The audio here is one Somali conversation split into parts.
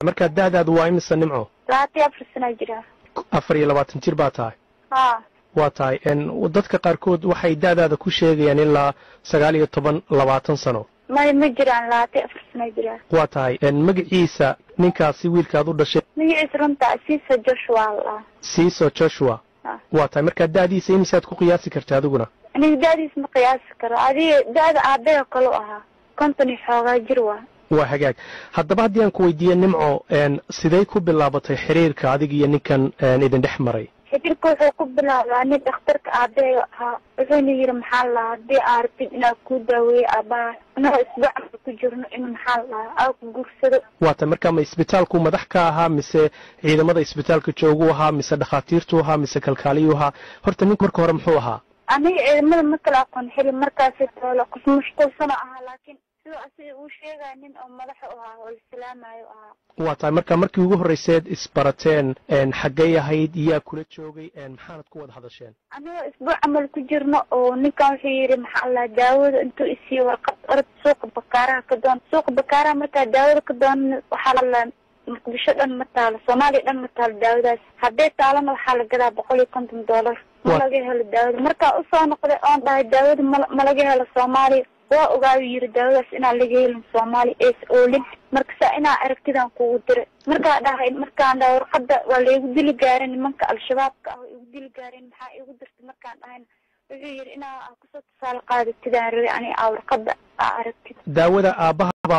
markaa da'daadu waa imisa nimco labaatan afar sanaa jiraa afar iyo labaatan jir baa tahay ha waa tahay dadka qaarkood waxay da'daada ku sheegayaan ilaa sagaal iyo toban labaatan sano may ma jiraan labaatan afar sanaa jiraa waa tahay magaciisa ninkaasi wiilkaad u dhashay magaciisa runta siisa joshua la siiso joshua waa tahay markaa da'diisa imisaad ku qiyaasi karta adiguna aniga da'diis ma qiyaasi karo adiga da'da aabbaha kale u ahaa konton iyo xoogaa jir waa waa hagaag haddaba haddii aan ku weydiiye nimco sidey ku bilaabatay xiriirka adiga iyo ninkan idin dhex maray xiriirka wuxuu ku bilaabaa nin dhakhtarka aabbahay ahaa wuxuuna yidhi maxaa la lahaa haddii aa rabtid inaad kuu daaweeyo aabbaha inagoo isbuucanka ku jirno in maxaa la lahaa aa ku guursado waa tahay markaa ma isbitaalku madax ka ahaa mise ciidamada isbitaalka joogu ahaa mise dhakhaatiirtu ahaa mise kalkaaliyuu ahaa horta ninku marka hore muxuu ahaa aniga ciidamada ma kala aqoon xili markaasi toolo qof mashquulsano ahaa laakiin sidoo asiga uu sheegaya nin oo madaxa u ahaa oo islaamayo ahaa waa tahay marka markii ugu horrayseed isbarateen xaggay ahayd iyaa kula joogay maxaanad ku wada hadasheen anigoo isbuuc camal ku jirno oo ninkan wuxuu yidhi maxaa la daawada intuu isiiyo warqad orod suuqa bakaaraha ka doon suuqa bakaaraha markaa daawada ka doon waxaa la muqdisho dhan ma taalo soomaaliya dhan ma taalo daawadaas hadday taalana waxaa la gadaa boqol iyo konton dollar ma laga helo daawada markaa usoo noqday oon dhahay daawada ma ma laga helo soomaaliya waa ogaayu yiri daawadaas inaan laga helin soomaaliya ees oolin marka saa inaa aragtidan kugu diray markaa dhahay markaan dhahay warqada waa laigu dili gaarin nimanka al-shabaabka ah oo igu dili gaarin maxaa igu dirtay markaan dhahayna wuxuu yidhi inaa kusoo tusaale qaadatidaan rabay ani aa warqada aa aragtid daawada aabbahaba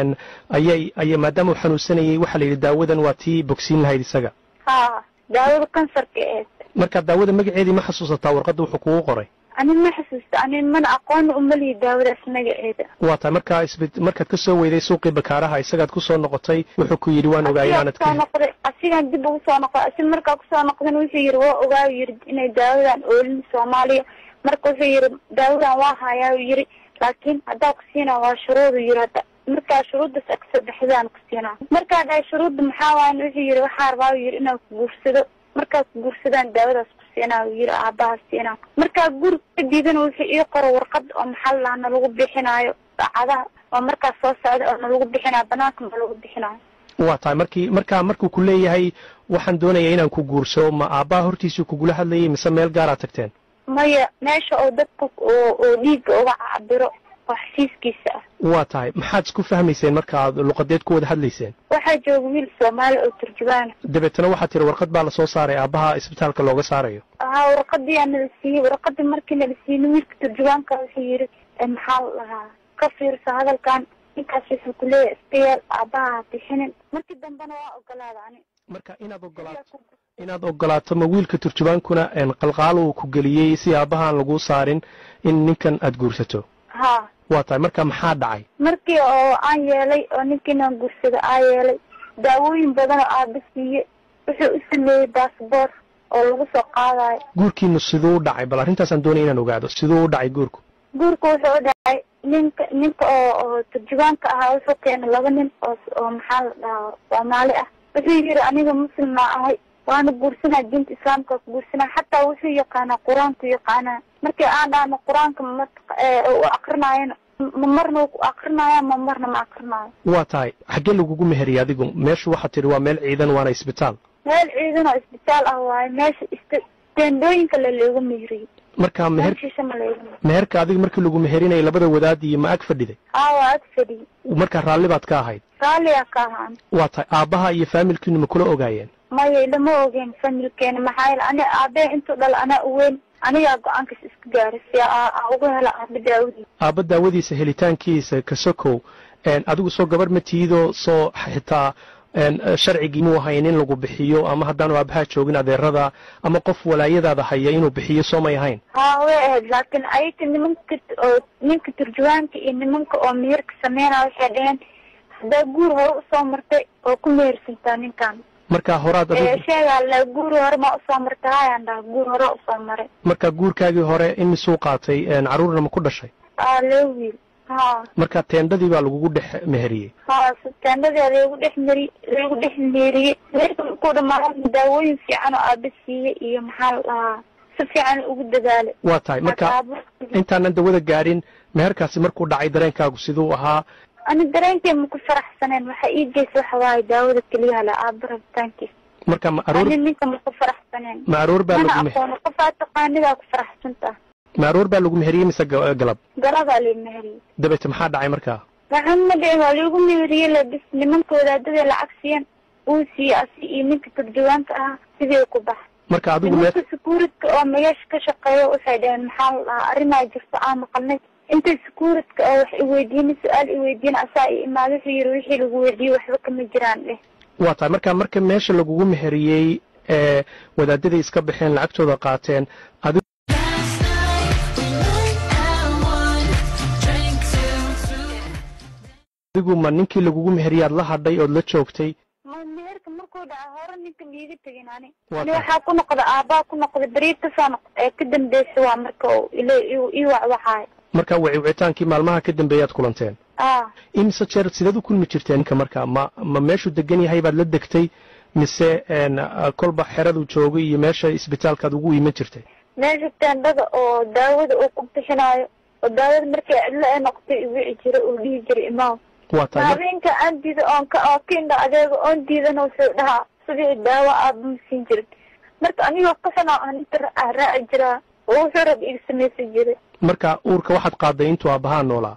ayay aya maadaama uu xanuunsanayay waxaa la yidhi daawadan waa tii bogsiin lahayd isaga ha daawada kansarka eed marka daawada magaceedii ma xasuusataa warqadda wuxuu kugu qoray anin ma xasuusta anin mana aqoona umalihi daawadaas magaceeda waa tahay markaa isb markaad ka soo weyday suuqii bakaaraha isagaad ku soo noqotay wuxuu ku yidhi waan ogaay inaanad soo noqday asigaan dib ugu soo noqday asi markaa kusoo noqdan wuxuu yidhi waa ogaayu yidhi inay daawadan oolin soomaaliya marka wuxuu yidhi daawadan waa hayaa yidhi laakiin haddaa ku siinaa waa shuruudu yidhi hadda markaa shuruuddaas a kasoo baxdaan ku siinaa markaa dhahay shuruudda maxaa waayan wuxuu yidhi waxaa rabaa yidhi inaan ku guursado markaa ku guursadaan daawadaas ku siinaa yidhi aabaha siinaa markaa guur kadiidana wuxuu ii qoro warqad oo maxaa la na lagu bixinaayo saacadaha oo markaas soo socda oo na lagu bixinaayo banaanka ma lagu bixinaayo waa tahay markii markaa markuu ku leeyahay waxaan doonaya inaan ku guursado ma aabbaha hortiisuu kugula hadlayay mise meel gaaraad tagteen maya meesha oo dadka oo oo dhiigga uga cabiro oo xasiiskiisa ah waa tahay maxaad isku fahmayseen markaaad luqadeed ku wada hadlayseen waxaa jooga wiil soomaali oo turjubaana dabeetana waxaad tiri warqad baa lasoo saaray aabbaha isbitaalka looga saarayo haa warqadii aa nala siiyey warqadii markii nala siiyey wiilka turjubaanka wuxuu yidhi maxaa la dhahaa ka fiirso hadalkan ninkaas wuxuu ku leeyahay iska yeel aabbaha ha bixinin markii dambena waa ogolaada ani marka inaad ogolaato inaad ogolaato ma wiilka turjubaankuna qalqaal uu ku geliyey si aabbahaan laguu saarin in ninkan aad guursato ha waa tahay marka maxaa dhacay markii oo aan yeelay oo ninkiinaan guursada aa yeelay daawooyin badan oo aaba siiye wuxuu u sameeyey baasboor oo lagu soo qaadayo guurkiinu siduu u dhacay bal arrintaasaan doonaya inaan ogaado siduu u dhacay guurku guurka wuxuu u dhacay ninka ninka oo oo turjubaanka ahaa wuxuu keenay laba nin oo oo maxaa la dhahaa soomaali ah wuxuu yidhi aniga muslimna ahay waana guursanaa diinta islaamka ku guursanaa xataa wuxuu yaqaanaa qur-aanku yaqaanaa markii aan dhahno qur-aanka ma u akrinaayana ma marna ku akrinaya ma marna ma akrinaayo waa tahay xaggee lagugu meheriyey adigu meeshu waxaad tidhi waa meel ciidan waana isbitaal meel ciidan oo isbitaal ah waaye meesha ist teendooyinka la looga meheriyey marka meher meeshiisa ma looga meheriyey meherka adiga markii lagu meherinayay labada wadaad iyo ma ag fadhiday aa waa ag fadhiyey markaa raalli baad ka ahayd raalliyaa ka ahaan waa tahay aabbaha iyo faamilkiinu ma kula ogaayeen maya lama ogeen familkeena maxaa yeele ani aabee intuu dhal anaa uweyn anigaa go-aankas iska gaaray si aa uga hela aaba daawadiisa aabba daawadiisa helitaankiisa kasokow adigu soo gabar ma tiidoo soo xitaa sharcigii muu ahayn in lagu bixiyo ama haddaanu aabahaa joogin adeerada ama qof walaayadaada haya inuu bixiyo soo may ahayn haa way ahayd laakiin ayaga nimanka oo ninka turjubaanka iyo nimanka oo meherka sameynaya waxay dhaheen haddaa guur hore usoo martay oo ku mehersantaa ninkan markaa horaad adigu sheegaa la guur hore ma usoo martay hayaan dhaha guur hore usoo maray markaa guurkaagii hore imisuu qaatay carruurna ma ku dhashay aa loo wiil ha marka teendhadii baa lagugu dhex meheriyey ha teendhadii lagu dhex meri lagu dhex meeriyey meerka markuu dhamaado daawooyin fiican oo aaba siiyey iyo maxaa la dhahaa si fiican ugu dadaalay waa tahay marka intaanan dawada gaadhin meherkaasi markuu dhacay dareenkaagu siduu ahaa ani dareenkay ma ku faraxsaneen waxa ii geysa waxa waaye daawada keliyaha la aaba rabitaankiisa marka ma aroor ani ninka ma ku faraxsaneen ma aroor baa mana lagu me- aqoono qofaa taqaanidaa ku faraxsantaa ma aroor baa lagu meheriyey mise ga- galab galabaa la meheriyey dabeete maxaa dhacay markaa waxaan ma dhicin waa lagu meheriyey la bis nimanka wadaadada lacag siiyeen uu siiyey asi iyo ninka turjuwaanka ahaa sidii ku bax marka adigu mee nimanka secuuritka oo magaasha ka shaqeeya waxay dhaheen maxaa la dhahaa arrimaa jirta aan maqalnay inta secuuritka oo wax iweydiinay su-aal iweydiin asaa i imaada wuxuu yiri wixii lagu weydiiyey waxba kama jiraan dheh waa tahay marka marka meesha lagugu meheriyey ee wadaadaday iska baxeen lacagtooda qaateen adigu adigu ma ninkii lagugu meheriyaad la hadhay ood la joogtay ma meherka markuu dhaca hore ninka miiga tegin ani Waa ani tahay. waxaa ku noqda aabaa ku noqda beriid kasoo noqda ee ka dambeysa waa marka uu ila ii wacwaxaay marka wicitaankii maalmaha ka dambeeyaad kulanteen ah imise jeer sideed u kulmi jirteen ninka marka ma ma meeshuu degan yahay baad la degtay mise een, ah, kolba xeradu joogay iyo meesha isbitaalkaad ugu iman jirtay meesha teendhada oo daawada uu ku bixinaayo oo daawada markay cidlo ay noqotay i wici jira uu dhihi jiray imaaw waa tahay mar- habeenka aan diida oon ka oo ka indha adeego oon diidana wuxuu dhahaa sidii daawo aaba ma siin jirin marka anigoo qasana aan inta ra- raaci jiraa oo wuxuu rab iga samaysan jiray marka uurka waxaad qaaday intuu aabbahaa noolaa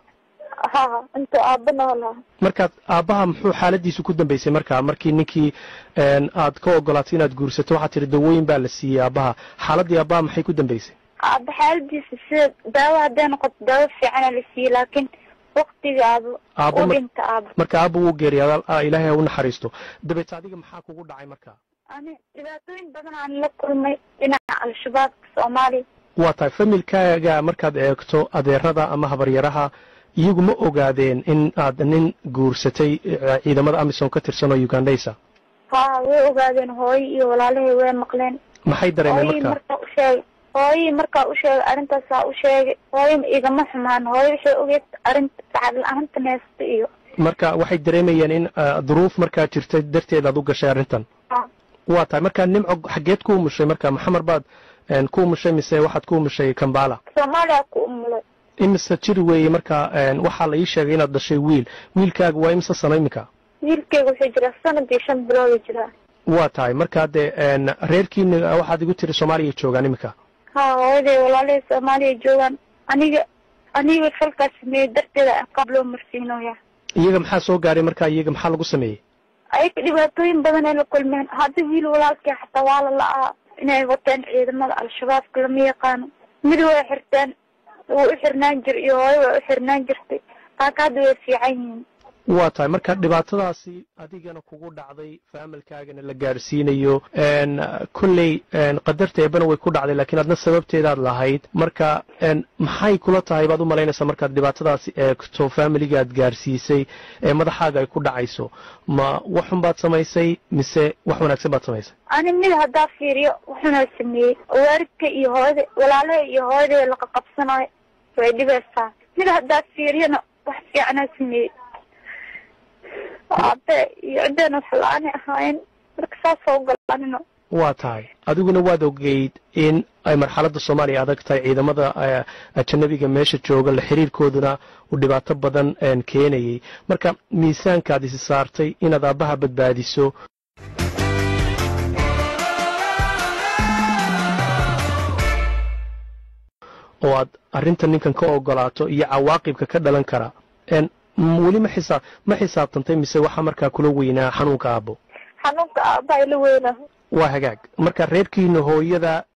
ha intuu aaba noolaa markaad aabbaha muxuu xaaladiisu ku dambaysay markaa markii ninkii een, aad ka ogolaatay inaad guursato waxaad tihi dawooyin baa la siiyey aabbaha xaaladdii aabbaha maxay ku dambaysay aaba xaaladiisa sida daawo hadday noqoto daawo fiicana la siiyey laakiin waktiga aaba Aabba u mar- dhinta aaba marka aabba wuu geeriyaadaa ah, ilaahay ha u naxariisto dabeete adiga maxaa kugu dhacay markaa ani dhibaatooyin badan aan la kulmay dhinaca al-shabaabka soomaaliya waa tahay familkaaga markaad eegto adeerada ama habaryaraha iyagu ma ogaadeen in aad nin guursatay eh, ciidamada amisom ka tirsan oo ugandhaysa ha way ogaadeen hooyo iyo walaalahay way maqleen maxay dareemeen hooyii markaa markaa u sheegay hooyii markaa u sheegay arrintaasaa u sheegay hooyo igama xumaan hooyo waxay ogeed arrinta lacag la-aanta neesta iyo marka waxay dareemayeen in ah, duruuf markaa jirta darteed aad u gashay arrintan ha waa tahay marka nimco xaggeed ku umushay marka maxamar baad een, ku umushay mise waxaad ku umushay kambala soomaaliya ku umulay imise jir weeye marka een, waxaa la ii sheegay inaad dhashay wiil wiilkaaga waa imise sano iminka wiilkeyga wuxuu jiraa sanadii shan bilooda jiraa waa tahay marka dee een, reerkiina waxaad igu tiri soomaaliya joogaan iminka ha hooyaday walaalahay soomaaliya joogaan aniga aniga falkaas sameeyey darteeda qaab loo marsiinoya iyaga maxaa soo gaaray marka iyaga maxaa lagu sameeyey ayaga dhibaatooyin badan ay la kulmeen hadda wiil walaalkii xataa waa la la-aa inay wateen ciidamada al-shabaabka lama yaqaano mid way xirteen wuu u xirnaan jir iyo hooyo way u xirnaan jirtay qaaka hadda way fiican yihiin waa tahay marka dhibaatadaasi adigana kugu dhacday faamilkaagana la gaadhsiinayo een, kolley een, qadarta eebana way ku dhacday laakiin adna sababteedaad lahayd marka een, maxay kula tahay baad u malaynaysaa markaad dhibaatadaasi eegto faamiligaad gaadhsiisay ee madaxaaga ay ku dhacayso ma wax xun baad samaysay mise wax wanaagsan baad samaysay ani mid haddaa fiiriyo wuxuna sameeyey waalidka iyo hooyada walaalaha iyo hooyaday laqa qabsanayo way dhibaysaa mid haddaa fiiriyona wax fiicanaa sameeyey aabe iyo ciddeen wax la-aanay ahaayeen marka saasoo galanino waa tahay adiguna waad ogeyd in ay marxaladda soomaaliya adag tahay ciidamada eh, ajanabiga meesha jooga la xiriirkooduna uu dhibaato badan een, keenayay marka miisaankaad isi saartay inaad aabbaha badbaadiso oo aad arrinta ninkan ka ogolaato iyo cawaaqibka ka dhalan kara een, m- weli ma xisaab ma xisaabtantay mise waxaa markaa kula weynaa xanuunka aabbo xanuunka aabaa ila weyna waa hagaag marka reerkiina hooyada